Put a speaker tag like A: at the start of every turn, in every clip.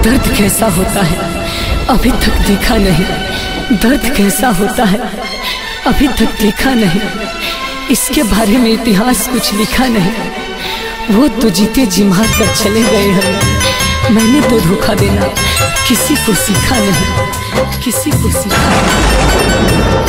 A: दर्द कैसा होता है अभी तक देखा नहीं दर्द कैसा होता है अभी तक देखा नहीं इसके बारे में इतिहास कुछ लिखा नहीं वो तो जीते जी मार कर चले गए हैं मैंने तो धोखा देना किसी को सीखा नहीं किसी को सीखा नहीं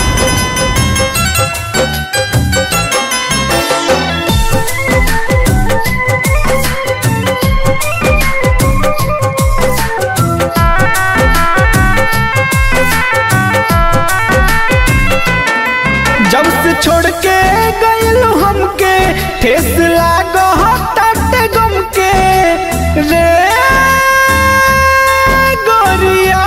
B: जब से छोड़ के गइल हमके ठेस लागो हटाटे गम के रे गोरिया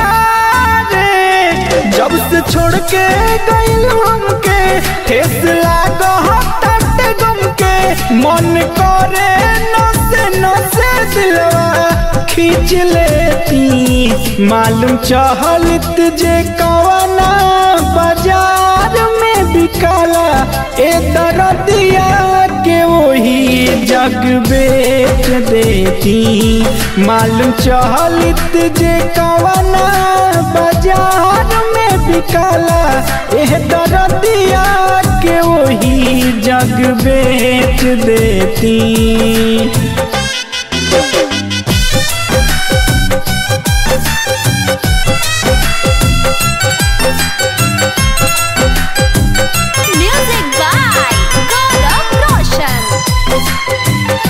B: रे जब से छोड़ के गइल हमके ठेस लागो हटाटे गम के मन करे नसे नसे दिलवा खींच लेती मालूम चहलत जे कवना बाजार में बिकाला ए दरदिया के वही जग बेच देती मालूम चहलत जे कवना बाजार में बिकाला ए दरदिया के वही जग बेच देती
C: Music by Gaurav Roshan.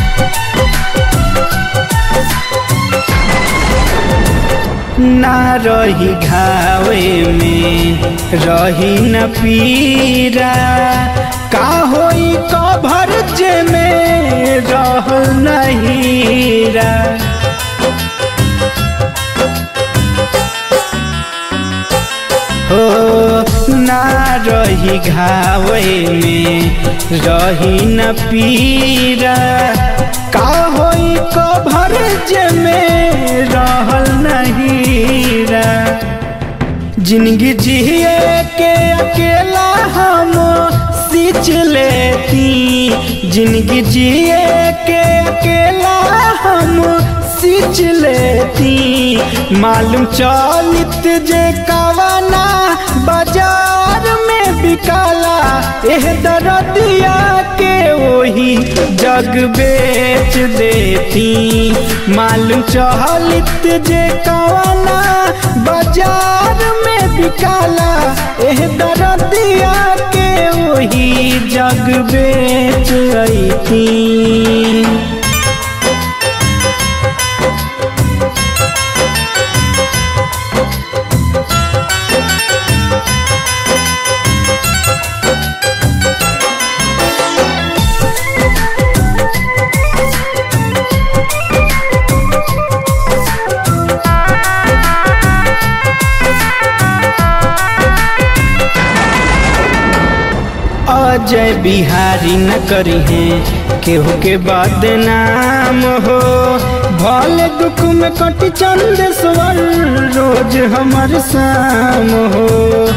B: ना रही घावे में रही न पीरा का होई कभर जे में रह नहीरा हो ना रही घावे में रही न पीरा का होई कभर जे में रहल नहीरा जिंदगी जिए के अकेला हम सींच लेती जिंदगी जिए के अकेला हम सींच लेती मालूम चलित जे कवना बाजार में बिकाला एह दरदिया के वही जग बेच देती मालूम चहलित जे कवना बाजार में बिकाला एह दरदिया के वही जग बेच अती अजय बिहारी न करी है केहू के बदनाम हो भले दुख में कट चंद स्वर रोज हमर शाम हो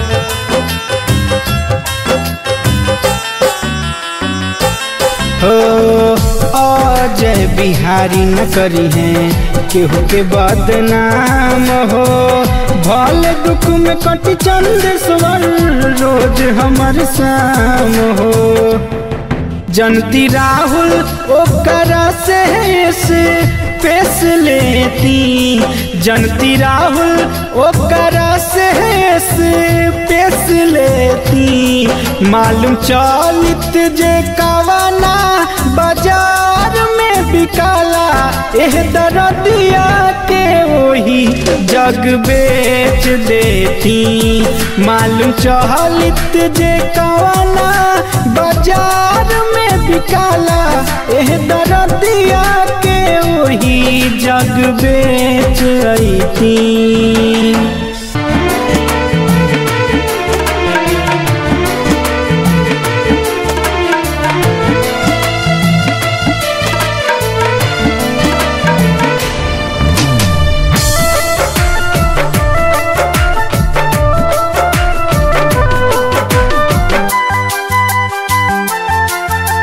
B: हो अजय बिहारी न करी है केहू के बदनाम हो भले दुख में कट चंद स्वर रोज हमर शाम हो जनती राहुल ओकरा से से पेश लेती जनती राहुल ओकरा से से पेश लेती मालूम चलित जे कवना बाजार में बिकाला एह दरदिया के वही जग बेच देती मालूम चहलित जे कवना बाजार में बिकाला एह दरदिया के वही जग बेच अती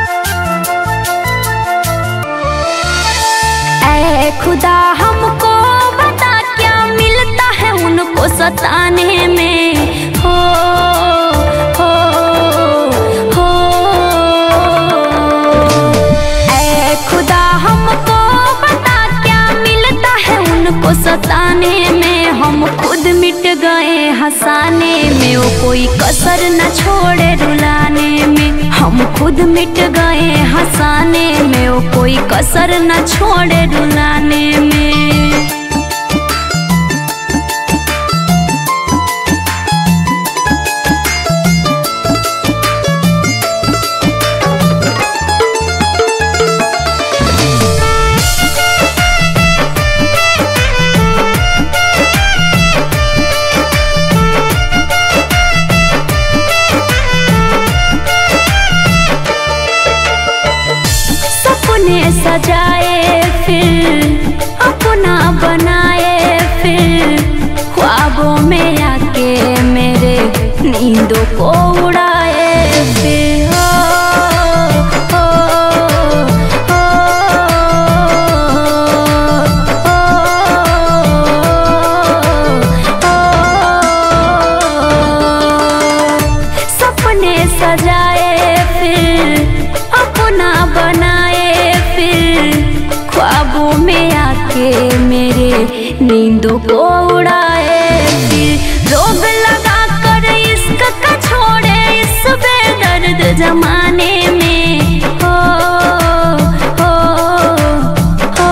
C: खुदा हमको
D: उनको सताने में हो हो हो ऐ खुदा हमको बता क्या मिलता है उनको सताने में हम खुद मिट गए हंसाने में वो कोई कसर न छोड़े रुलाने में हम खुद मिट गए हंसाने में वो कोई कसर न छोड़े रुलाने में सपने सजाए फिर अपना बनाए फिर ख्वाबों में आके मेरे नींदों को उड़ाए फिर हो, हो, हो, हो। सपने सजाए फिर अपना बनाए फिर ख्वाबों में आके मेरे नींदों को उड़ाए फिर रोग लगा कर इश्क का छोड़े इस बेदर्द जमाने में हो हो हो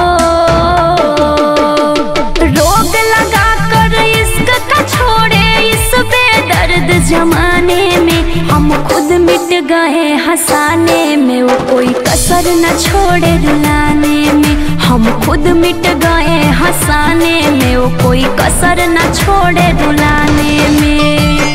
D: रोग लगा कर इश्क का छोड़े इस बेदर्द जमाने में हम खुद मिट गए हंसाने में वो कोई कसर न छोड़े रुलाने में हम खुद मिट गए हंसाने में वो कोई कसर न छोड़े रुलाने में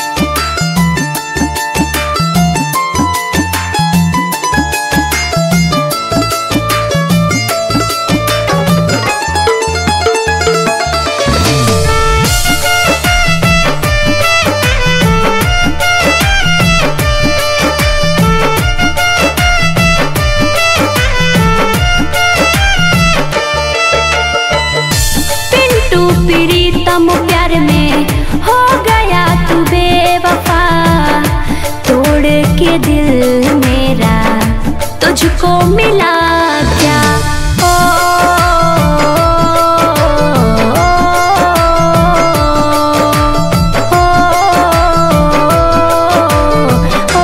D: पिंटू प्रीतम प्यार में हो गया तू बेवफा तोड़ के दिल मेरा तुझको मिला क्या ओ, ओ, ओ,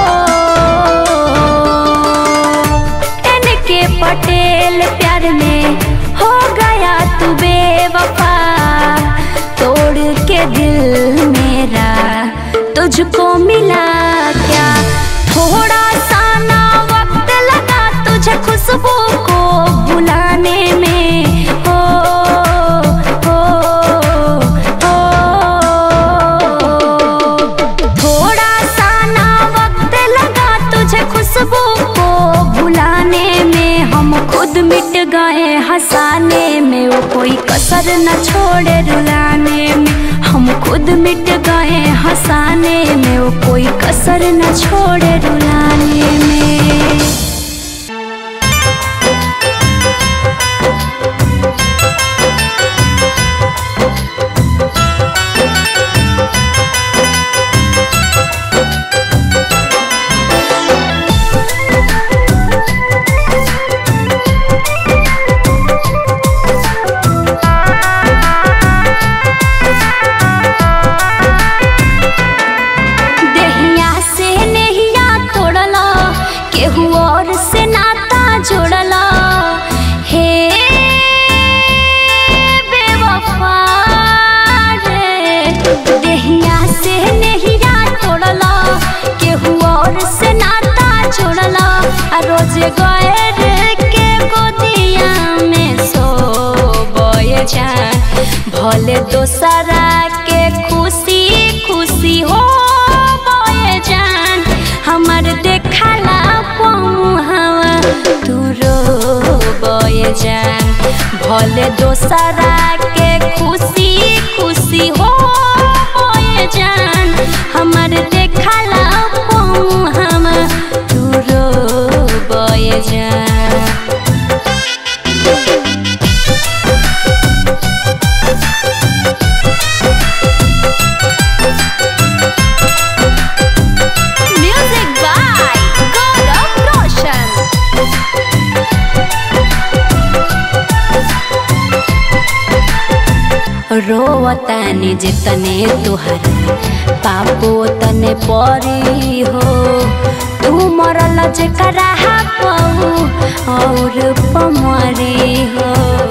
D: एन के पटेल प्यार में हो गया तू बेवफा तोड़ के दिल मेरा तुझको मिला क्या थोड़ा सा ना वक्त लगा तुझे खुशबू को बुलाने में हो हो हो थोड़ा सा ना वक्त लगा तुझे खुशबू को भुलाने में हम खुद मिट गए हंसाने में वो कोई कसर न छोड़े रुलाने में हम खुद मिट गए हंसाने में वो कोई कसर न छोड़े रुलाने में देहिया से नहिया तोड़ला केहू और से नाता जोड़ला हे बेवफा रे देहिया से नहिया तोड़ला केहू और से नाता जोड़ला आ रोज गए के गोदिया में सो जान भले दोसरा के खुशी खुशी हो बोए जान हमर देखला पहुँवा तू रो बोए जान भले दोसरा के खुशी खुशी हो बोए जान हमर देखला पहुँवा तू रो बोए जान
C: Thank
D: रोवतानी जितने तुहर पापो तने परी हो तू मरल जेकरा पाऊ और पमरी हो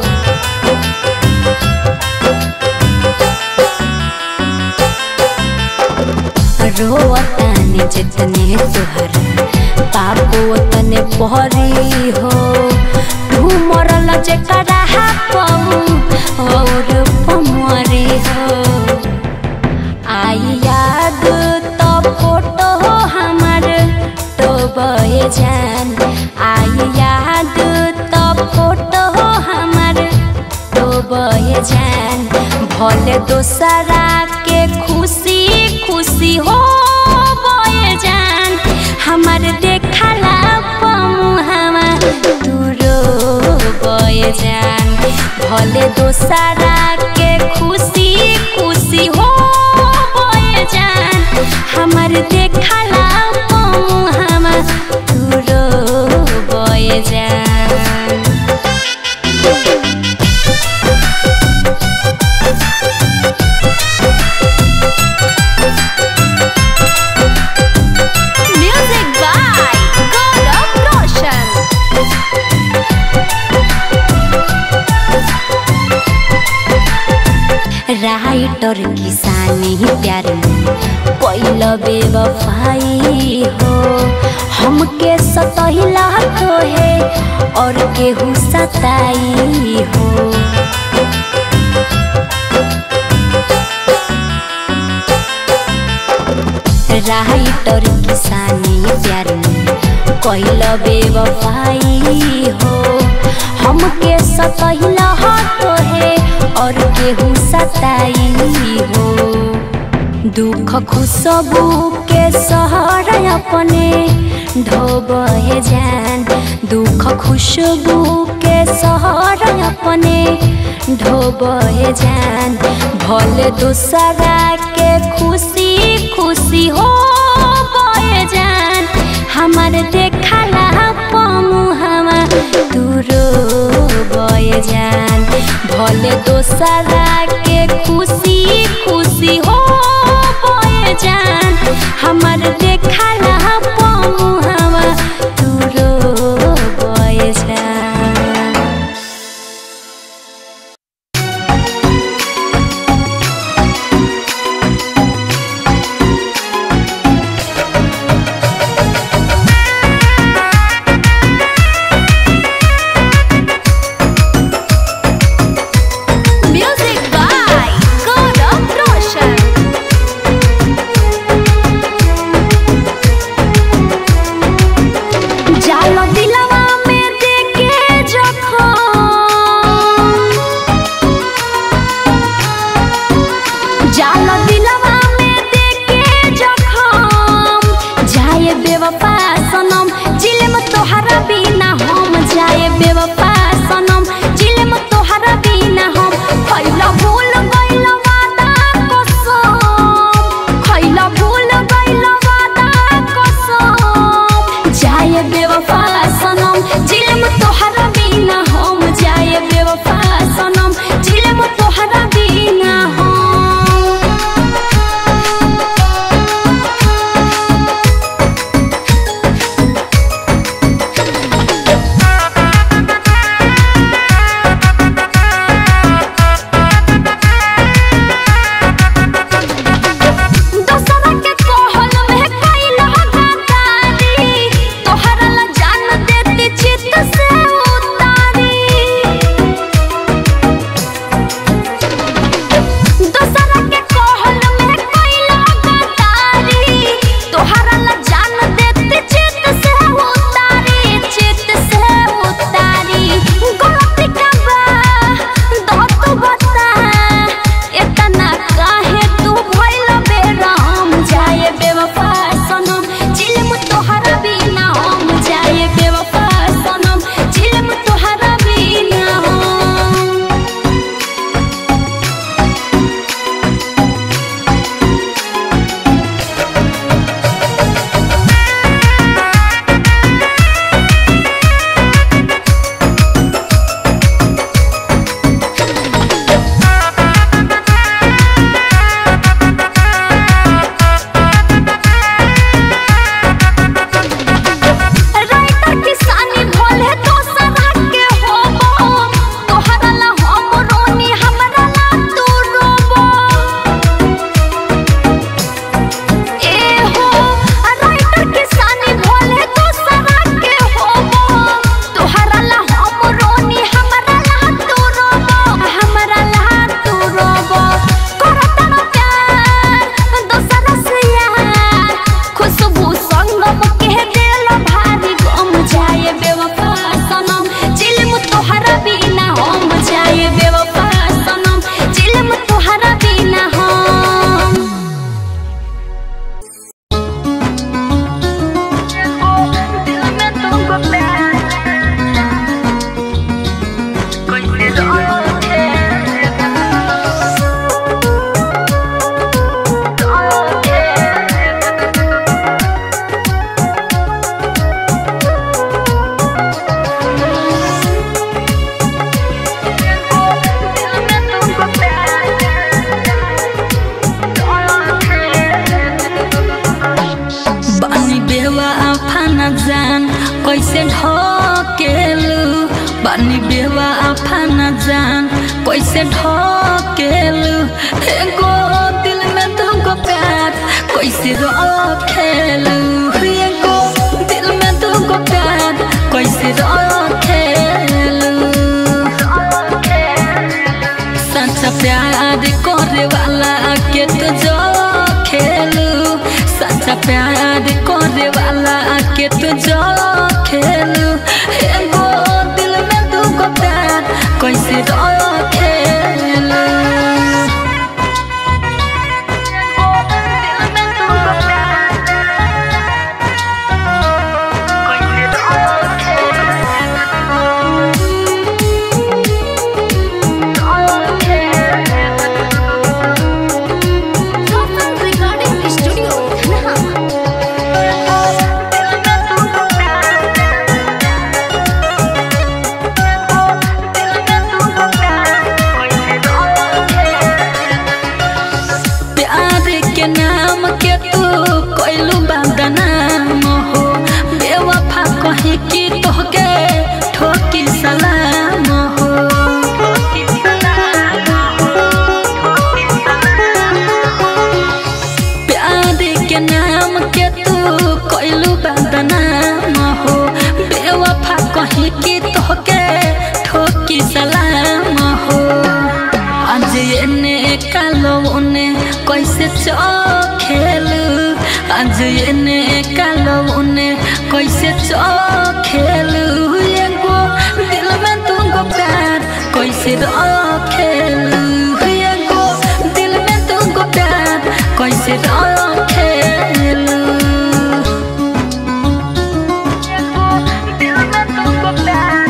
D: रोवतानी जितने तुहर पापो तने परी हो तू मरल जेकरा पाऊ और पमरी हो आई याद तो फोटो हमार तो बहे जान आई याद तो फोटो हमार तो बहे जान भले दोसरा के खुशी खुशी हो बहे जान हमार देखला पमुहावा दूरो बहे जान भले दोसरा के खुशी खुशी हो बहे जान हमार देखला पमुहावा दूरो बहे जान
C: Music by Gaurav Roshan.
D: Writer किसानी प्यार में पहिल बेवफाई हो हमके सतहिला तो है और केहू सताई हो राइटर किसानी प्यार में पहिल बेवफाई हो हमके सतहिला तो है और केहू सताई हो दुख खुशबू के सहर अपने ढोबे जान दुख खुशबू के सहर अपने ढोबे जान भले दूसरा के खुशी खुशी हो बहे जान हमार देखला पमुहावा दूरो बहे जान भले दोसरा के खुशी खुशी हो बहे जान हमार देखला पमुहावा दूरो बहे जान
C: Music by Gaurav Roshan.
A: बेवाफा न जान कैसे ढकेलू एगो दिल में तुमको प्यार कैसे रखेलू एगो दिल में तुमको प्यार कैसे रखेलू सच्चा प्यार करे वाला के तो जो खेलू सच्चा प्यार करे वाला के तो जो खेलू एगो दिल में तुमको प्यार कैसे रखेलू
C: Total Recording Studio.
A: प्यार के नाम के तू कोइलू बदनाम हो बेवफा कहे कि तोहके ठोकी सलाम हो प्यार के नाम के तू कोइलू बदनाम हो बेवफा कहे कि तोहके ठोकी सलाम हो आज एने कालो उने कैसे चखेलू आज एने कालो उने कैसे चखेलू एगो दिल में तुमको प्यार कैसे रखेलू एगो दिल में तुमको प्यार कैसे रखेलू दिल में तुमको प्यार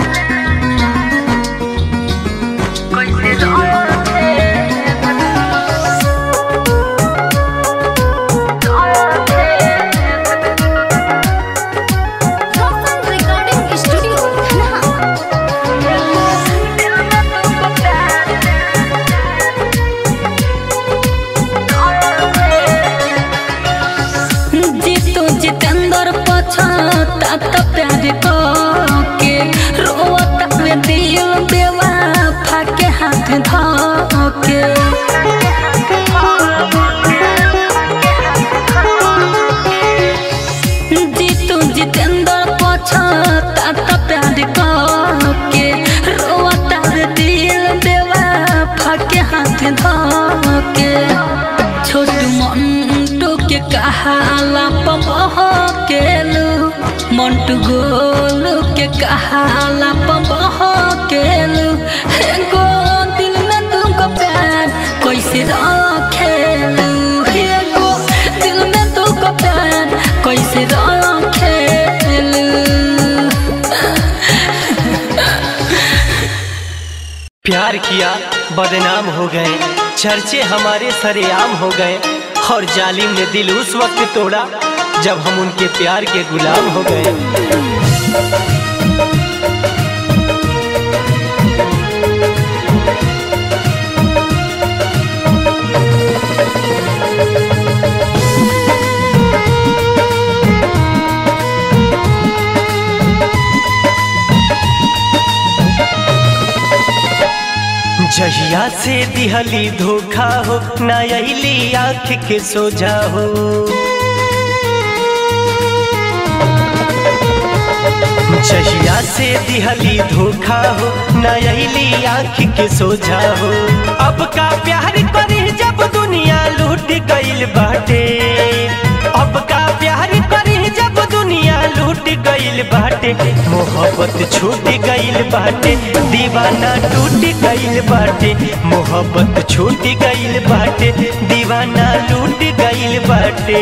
C: Total Recording Studio.
A: Jitu Jitendra पछता त प्यार के रोता में दिल बेवफा के हाथ धके जीतू जितेंद्र पछता त प्यार के रोता में दिल बेवफा के हाथ धके छोटू मंटू के कहाला पबह केलू मंटू गोलू के कहाला पबह केलू एगो दिल में तुमको प्यार कैसे रखेलू एगो दिल में तुमको प्यार कैसे रखेलू
E: प्यार किया बदनाम हो गए चर्चे हमारे सरेआम हो गए और जालिम ने दिल उस वक्त तोड़ा जब हम उनके प्यार के गुलाम हो गए जहिया से दिहली धोखा हो ना अली आँख के सोझा हो जहिया से दिहली धोखा हो ना अली आँख के सोझा हो अब का प्यार करी जब दुनिया लूट गईल बाटे अब का प्यार करी जब दुनिया लूट गईल बाटे मोहब्बत छूट गईल बाटे दीवाना टूट गईल बाटे मोहब्बत छूट गईल बाटे दीवाना लूट गईल बाटे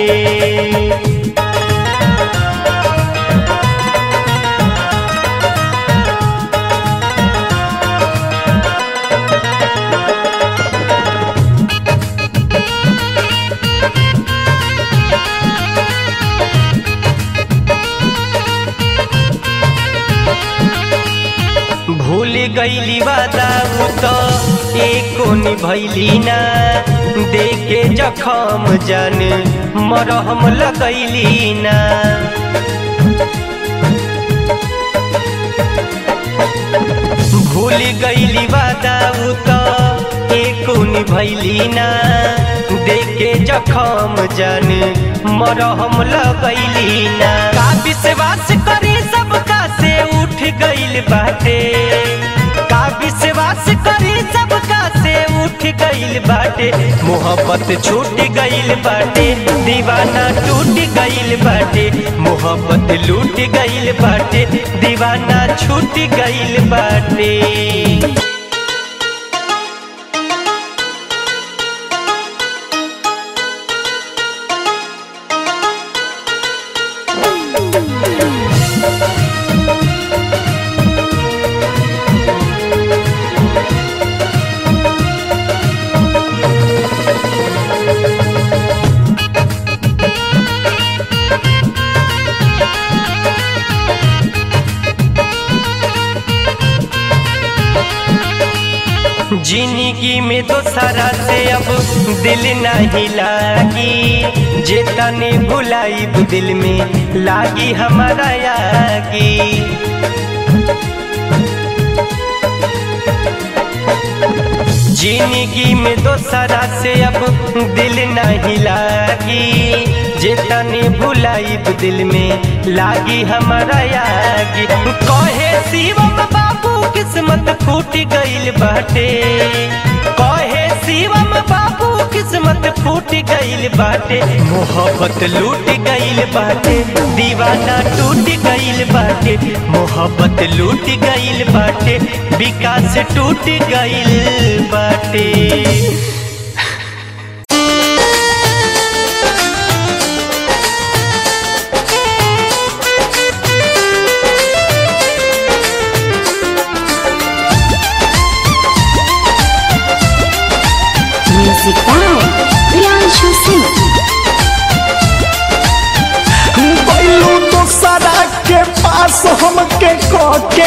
E: भूल गईली वादा उ तो एको निभैली ना देखे जखम जान मरहम लगैली ना भूल भूल गईली वादा उ तो एको निभैली ना देखे जखम जान मरहम लगैली ना का विश्वास करी सबका से उठ गईल बाटे का विश्वास करी सबका से उठ गईल बाटे मोहब्बत छूट गईल बाटे दीवाना टूट गईल बाटे मोहब्बत लूट गईल बाटे दीवाना छूट गईल बाटे जिंदगी में तो सारा से अब दिल नहीं लागी जे तने भुलाई दिल में लागी हमारा यागी जिंदगी में तो सारा से अब दिल नहीं लागी जे तने भुलाई दिल में लागी हमारा यागी कहे शिवम बाबू किस्मत फूट गईल बाटे कहे शिवम बाबू किस्मत फूट गईल बाटे मोहब्बत लूट गईल बाटे दीवाना टूट गईल बाटे मोहब्बत लूट गईल बाटे विकास टूट गईल बाटे
D: म्यूजिक बाय प्रियांशु सिंह
B: बैलू दोसरा के पास हमके के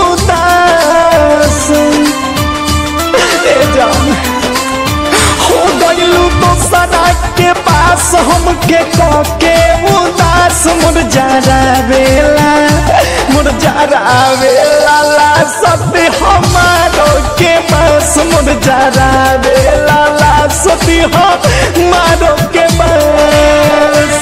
B: उदास ए जान हो गईलू दोसरा के पास हमके के उदास मुरझारा बेला मुरझारा बेला ला सती हमारो के पास मुरझारा बेला ला सती हमारो के पास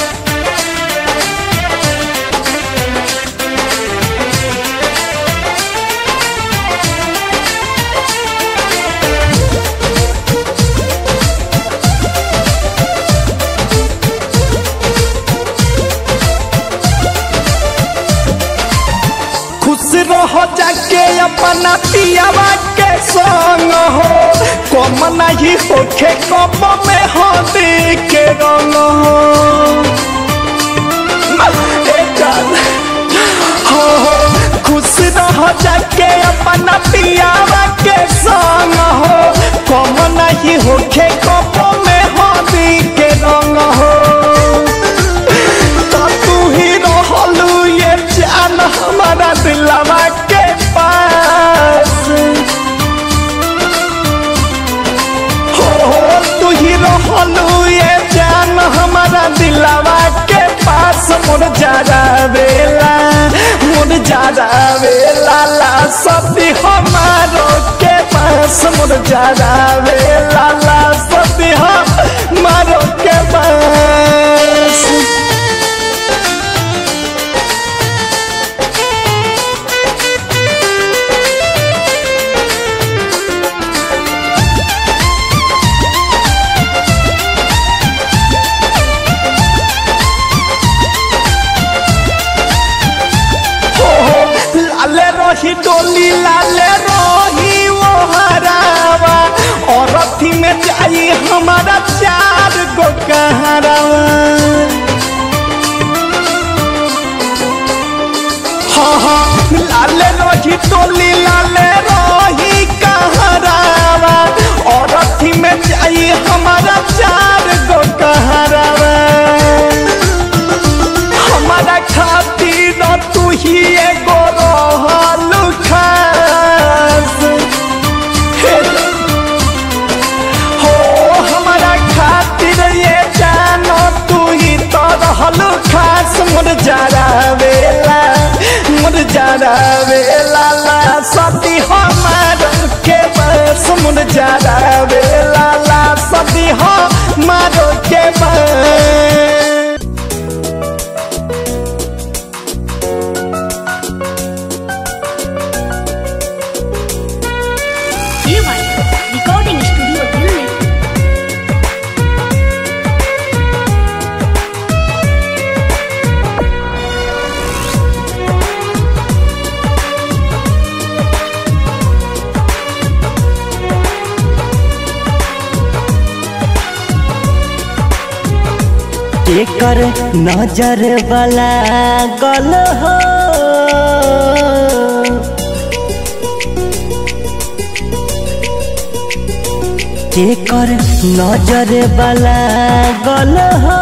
B: खुश रहो जाके अपना पियावा के संग हो कम नहीं होखे कम में हो के रंग हो ए जान, हो हो, खुश रहो जाके अपना पियावा के संग हो कम नहीं होखे कम में हो के रंग हो तो तू ही रहलू ये जान हमारा दिलवा के पास हो हो तू ही रहलू ये जान हमारा दिलवा के पास मुर जारा बेला मुर जारा बेला ला सती हमारो के पास मुर जारा बेला ला सती हमारो के पास हो हो, लाले रही डोली लाले रही वो हरावा और अथी में जाई हमारा चार गो कहरावा हाँ हाँ लाले रही डोली लाले रही कहरावा और अथी में जाई हमारा चार गो कहरावा हमारा खातिर तू ही एगो रहल खास हे हो हमारा खातिर ये जानो तू ही तो रहल खास मुर जारा वेला मुर जारा वेला ला सती हम
E: केकर नजर वाला गल हो केकर नजर वाला गल हो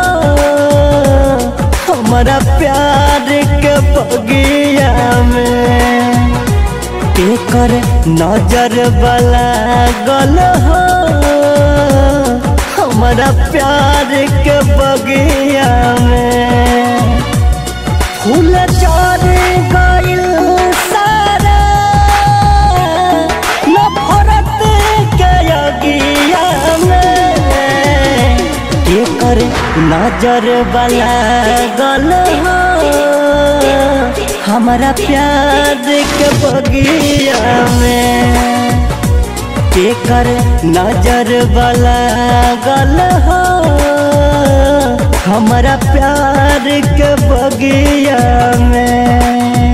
E: हमारा प्यार के बगिया में केकर नजर वाला गल हो हमारा प्यार के बगिया में फूल चढ़ गइल सारा नफरत के अगिया में केकर नजर वाला गल हो हमारा प्यार के बगिया में केकर नजर वाला गल हो हमारा प्यार के बगिया में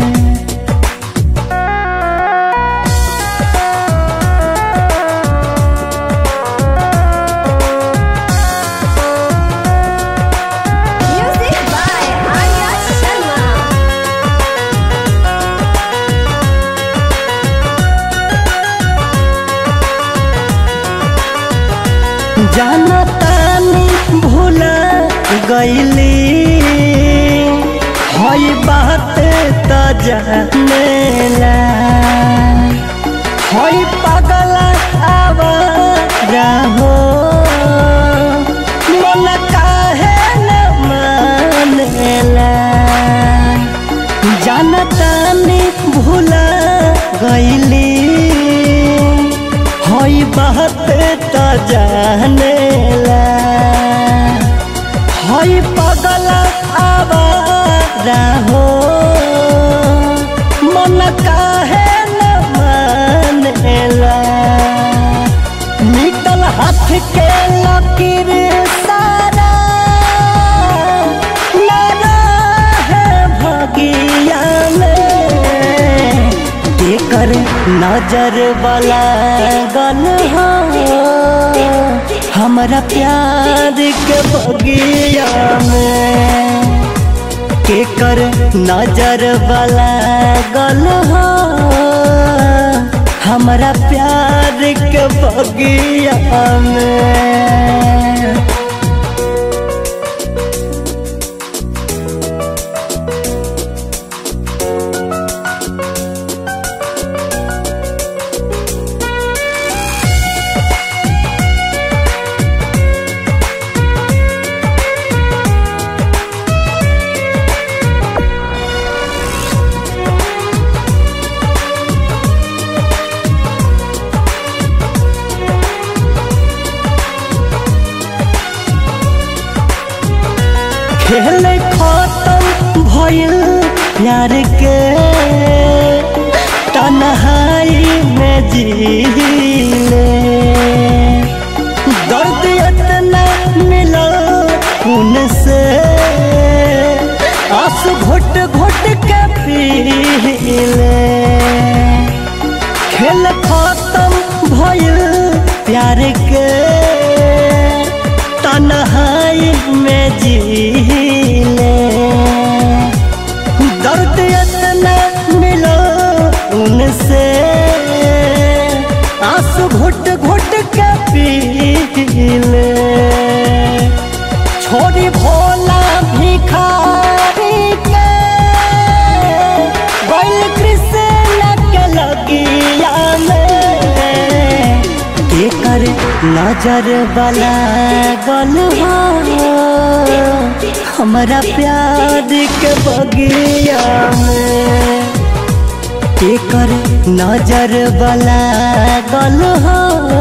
C: Music by Arya Sharma.
E: जाना तानी भूला गईली हई बात त जानेला हई पागल आवारा हो मन काहे न मानेला जानतानी भूला गईली हई बात त जानेला हई पगल आवारा हो मन काहे न मानेला निकल हाथ के लकीर सारा लड़ा है भगिया में केकर नजर वाला गल हो हमारा प्यार के बगिया में केकर नजर वाला गल हो हमारा प्यार के बगिया में खेल खत्म भइल प्यार के तन्हाई में जीले दर्द इतना मिला उनसे आंसू घुट घुट के पीले खेल खत्म भइल प्यार के तन्हाई में जीले दर्द इतना मिलो उनसे आंसू घुट घुट के पीले छोड़ी भोला भिखारी के बैल कृष्ण के लगिया में केकर नजर वाला गल हो हमारा प्यार के बगिया में केकर नजर वाला गल हो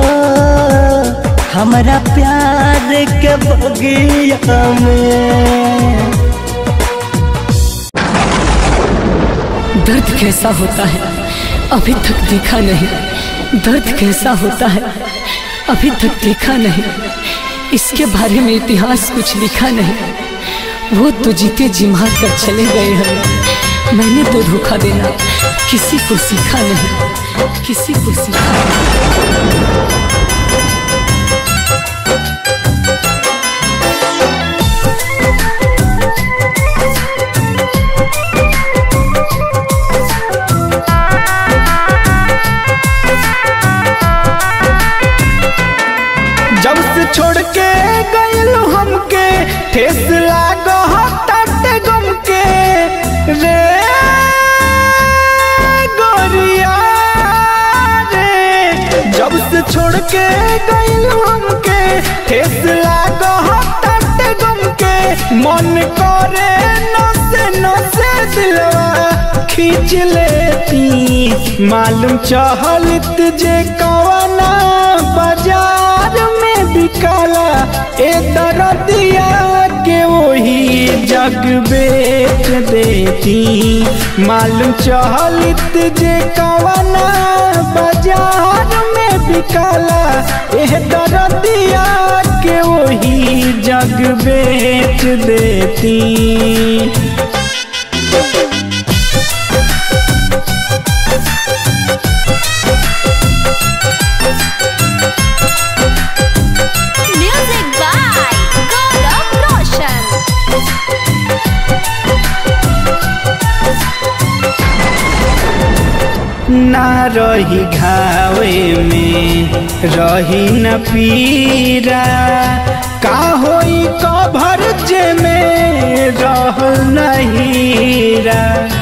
E: हमारा प्यार के बगिया में
A: दर्द कैसा होता है अभी तक देखा नहीं दर्द कैसा होता है अभी तक देखा नहीं इसके बारे में इतिहास कुछ लिखा नहीं वो तो जीते जी मार कर चले गए हैं मैंने तो धोखा देना किसी को सीखा नहीं किसी को सीखा नहीं
B: ठेस लागो हटाते गम के रे गोरिया रे जब से छोड़ के गइल हमके ठेस लागो हटाते गम के मन करे नसे नसे दिलवा खींच लेती मालूम चहलत जे कवना बाजार में बिकाला ए दरदिया के वही जग बेच देती मालूम चहलत जे कवना बाजार में बिकाला ए दरदिया के वही जग बेच देती
D: Music by Gaurav Roshan.
B: ना रही घावे में रही न पीरा का होई कभर जे में रह नहीरा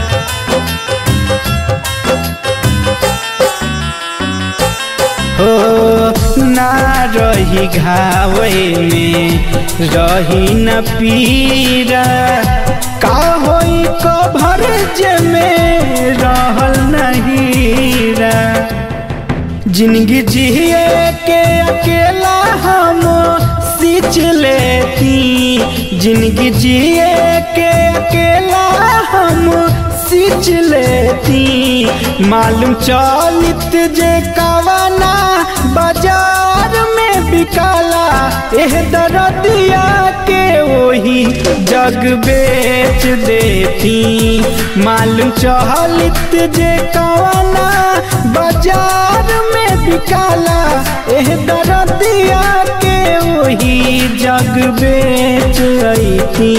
B: हो ना रही घावे में रही न पीरा का होई कभर जे में रहल नहीरा जिंदगी जिए के अकेला हम सींच लेती जिंदगी जिए के अकेला हम सींच लेती मालूम चलित जे कवना बाजार में बिकाला एह दरदिया के वही जग बेच देती मालूम चहलित जे कवना बाजार में बिकाला एह दरदिया के वही जग बेच अती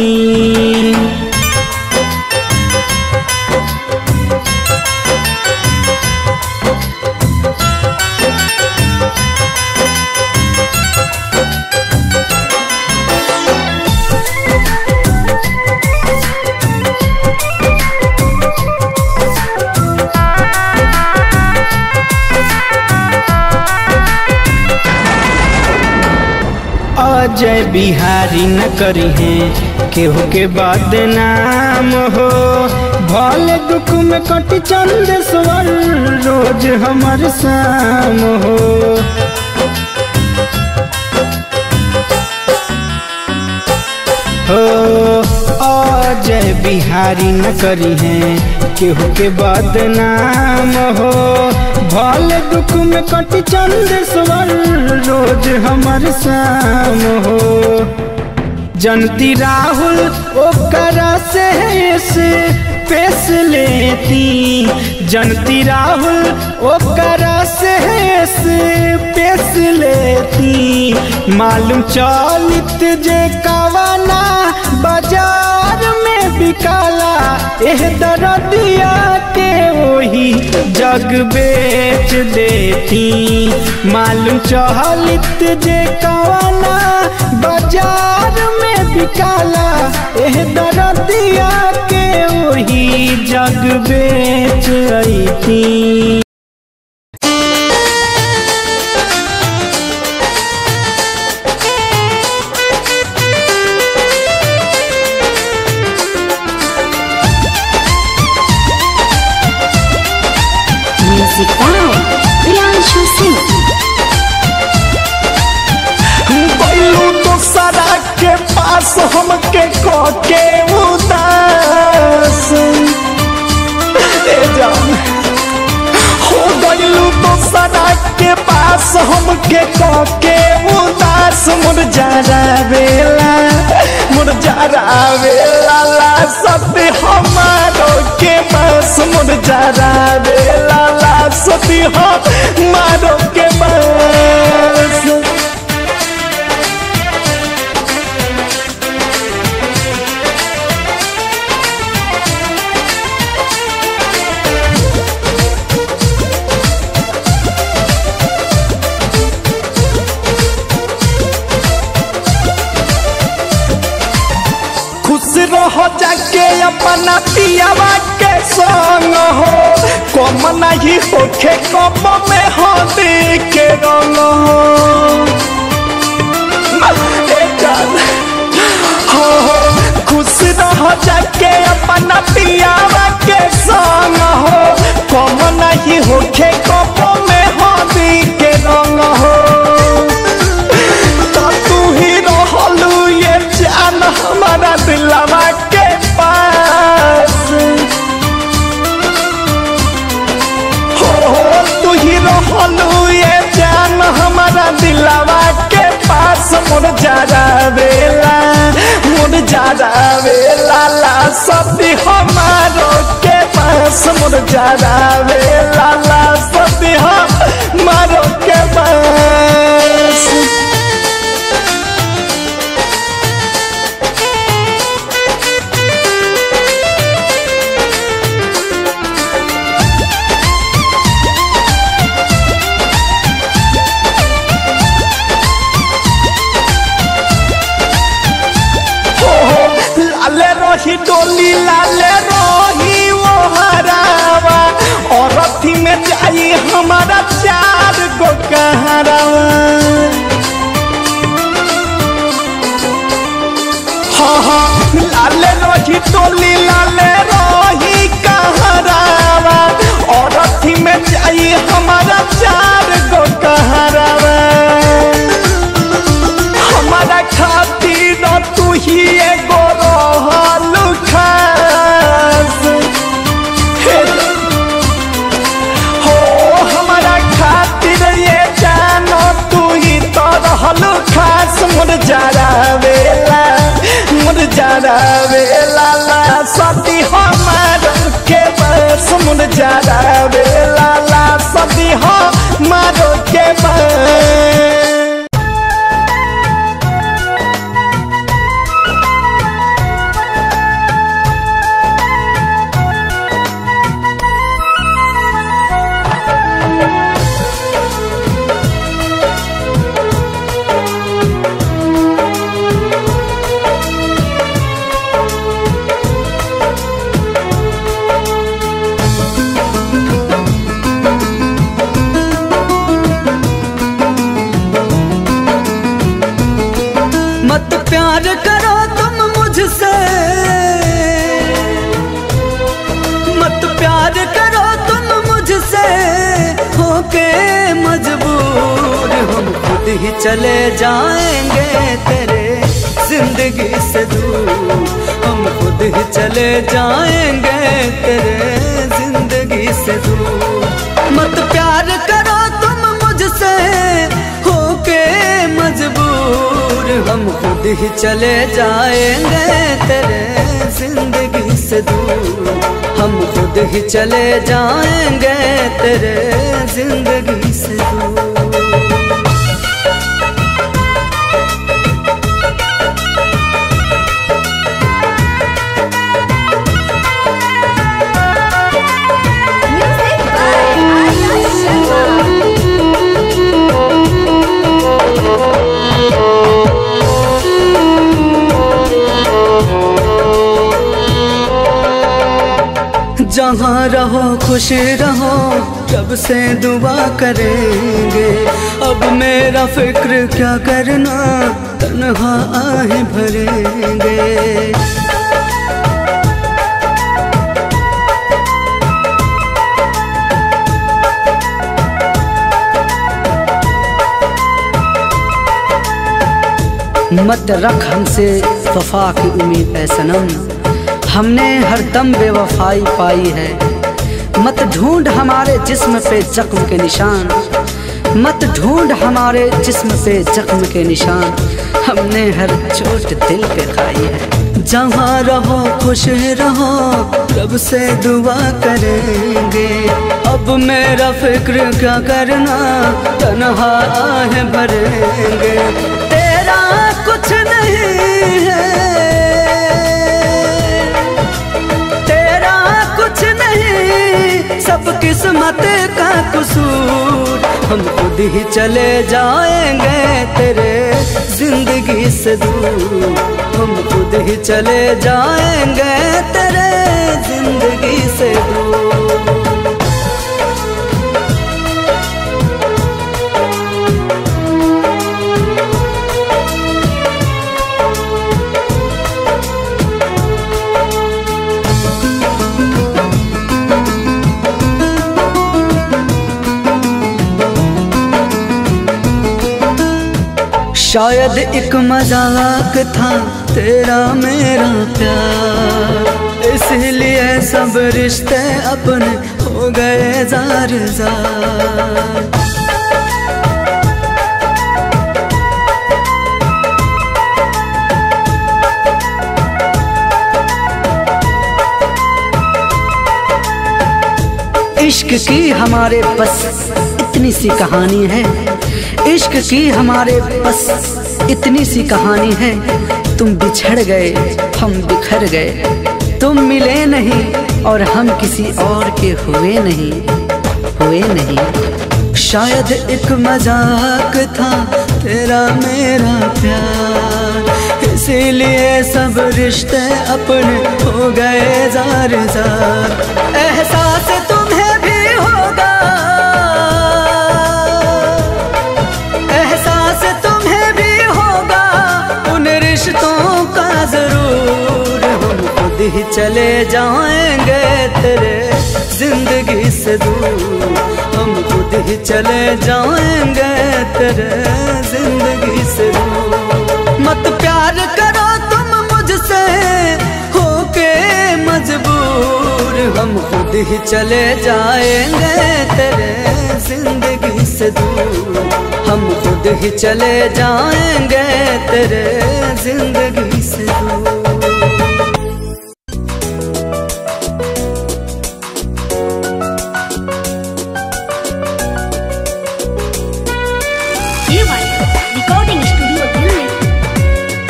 B: अजय बिहारी न करी है केहू के बाद नाम हो भले दुख में कट चंद स्वर रोज हमर शाम हो हो अजय बिहारी न करी है केहू के बाद नाम हो भले दुख में कट चंद स्वर रोज हमर शाम हो जनती राहुल ओकरा से से पेश लेती जनती राहुल ओकरा से से पेश लेती मालूम चलित जे कवना बाजार में बिकाला एह दरदिया के वही जग बेच देती मालूम चहलित जे कवना बाजार में बिकाला एह दरदिया के वही जग बेच अती
D: Music by Priyanshu Singh.
F: बैलू दोसरा के पास हमके के उदास ए जान हो गइलू दोसरा के पास हमके के उदास मुरझारा बेला मुरझारा बेला ला सती हमारो के पास मुरझारा बेला ला सती हमारो के पास जाके अपना पियावा के संग हो कम नहीं होखे कम में हदी के रंग हो ए जान हो हो खुश रह जाके अपना पियावा के संग हो कम नहीं होखे कम में हदी के रंग हो तो तू ही रहलू ये जान हमारा दिलवा के पास हो हो तू ही रहलू ये जान हमारा दिलवा के पास मोर जारा बेला मोर जारा बेला ला सती हमारो के पास मोर जारा बेला ला सती हमारो के पास लाले रही डोली लाले रही वो हरावा और अथी में जाई हमारा चार गो कहरावा हाँ हाँ लाले रही डोली लाले रही कहरावा और अथी में जाई हमारा चार गो कहरावा हमारा खातिर तू ही एगो रहल खास हे हो हमारा खातिर ये जानो तू ही तो रहल खास मोर जारा वेला मोर जारा वेला ला सती हमार के बस मोर जारा वेला ला सती हमार के बस
B: मत प्यार करो तुम मुझसे मत प्यार करो तुम मुझसे होके मजबूर हम खुद ही चले जाएंगे तेरे जिंदगी से दूर हम खुद ही चले जाएंगे तेरे जिंदगी से दूर मत प्यार करो तुम मुझसे होके मजबूर हम खुद ही चले जाएंगे तेरे जिंदगी से दूर हम खुद ही चले जाएंगे तेरे जिंदगी से दूर
C: Music by Arya Sharma.
B: जहाँ रहो खुश रहो जब से दुआ करेंगे अब मेरा फिक्र क्या करना तन्हा आहे भरेंगे मत रख हमसे वफा की उम्मीद है सनम हमने हर दम बेवफाई पाई है मत ढूंढ हमारे जिस्म पे जख्म के निशान मत ढूंढ हमारे जिस्म पे जख्म के निशान हमने हर चोट दिल पे खाई है जहाँ रहो खुश रहो रब से दुआ करेंगे अब मेरा फिक्र क्या करना तनहा है भरेंगे तेरा कुछ नहीं है तेरा कुछ नहीं सब किस्मत का कसूर हम खुद
G: खुद ही चले जाएंगे तेरे जिंदगी से दूर हम खुद ही चले जाएंगे तेरे जिंदगी से दूर शायद एक मजाक था तेरा मेरा प्यार इसलिए सब रिश्ते अपने हो गए जार जार इश्क की हमारे बस इतनी सी कहानी है इश्क की हमारे बस इतनी सी कहानी है तुम बिछड़ गए हम बिखर गए तुम मिले नहीं और हम किसी और के हुए नहीं हुए नहीं शायद एक मजाक था तेरा मेरा प्यार इसीलिए सब रिश्ते अपने हो गए जार जार एहसास तुम्हें भी होगा एहसास तुम्हें भी होगा उन रिश्तों का जरूर हम खुद ही चले जाएंगे तेरे जिंदगी से दूर हम खुद ही चले जाएंगे तेरे जिंदगी से दूर मत प्यार करो तुम मुझसे होके मजबूर हम खुद ही चले जाएंगे तेरे जिंदगी से दूर हम खुद ही चले जाएंगे तेरे जिंदगी से दूर
D: रिकॉर्डिंग स्टूडियो दिल्ली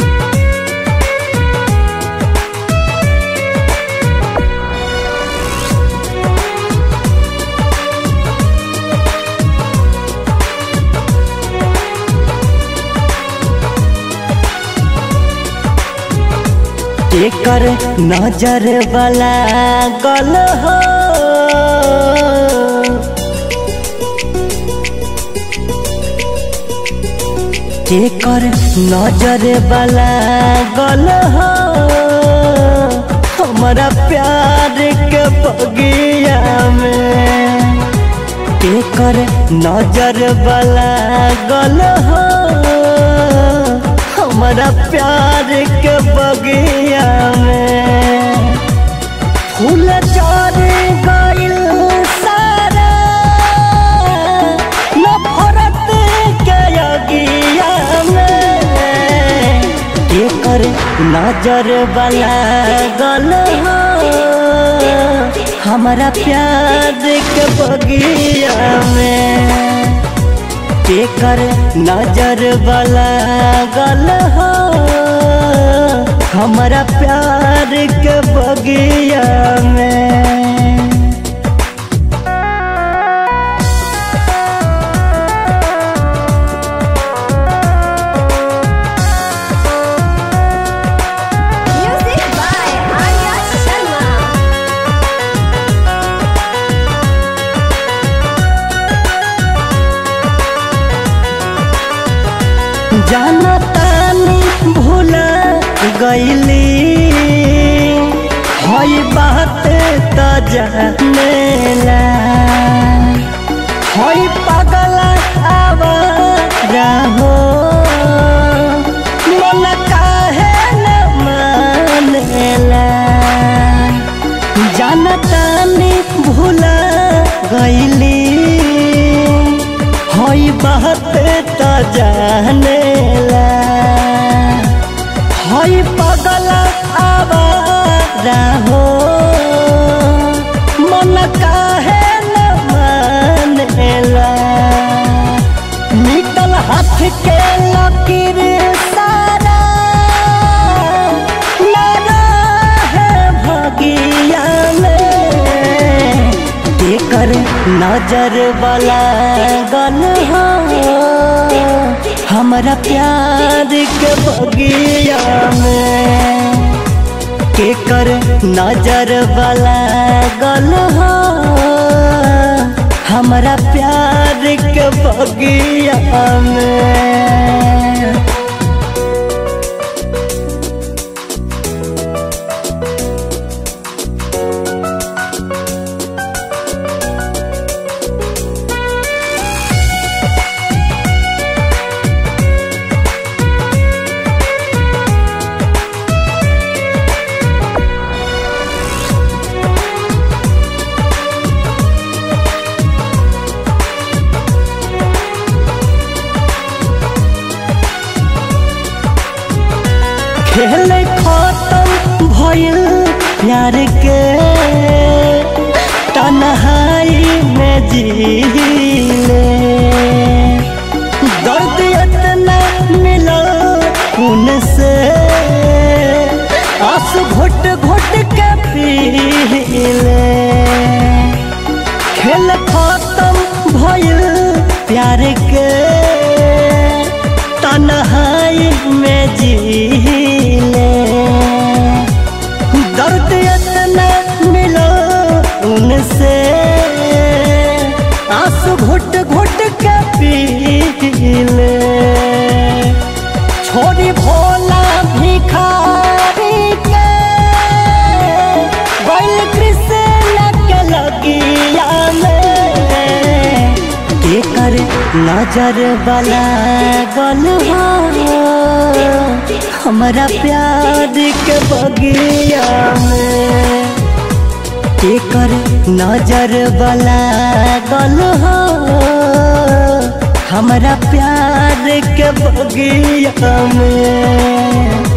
E: एकर नजर वाला गल हो एकर नजर वाला गल हो हमारा प्यार के बगिया में एकर नजर वाला गल हो हमारा प्यार के बगिया में फूल चार गइल सारा नफरत के अगिया में एकर नजर वाला गल हो हमारा प्यार के बगिया में केकर नजर वाला गल हो हमारा प्यार के बगिया में
C: Music by Arya Sharma.
E: जाना तानी भूला गईली हई बात त जानेला हई पागल आवारा हो मन काहे न मानेला जानतानी भूला गईली हई बात त जानेला हई पगल आवारा हो मन काहे न मानेला निकल हाथ के लकीर सारा ना है भगिया में एकर नजर वाला गल
H: हमारा प्यार के बगिया में के कर नजर वाला गल हो हमारा प्यार के बगिया में खेल खत्म भइल प्यार के तन्हाई में जीले दर्द इतना मिला उनसे आंसू घुट घुट के पीले खेल खत्म भइल प्यार के तन्हाई में जीले दर्द इतना मिलो उनसे आंसू घुट घुट के पीले छोड़ी भोला भिखारी के बैल कृष्ण के लगिया में के कर नजर वाला गल हो हमारा प्यार के बगिया में के कर नजर वाला गल हो हमारा प्यार के बगिया में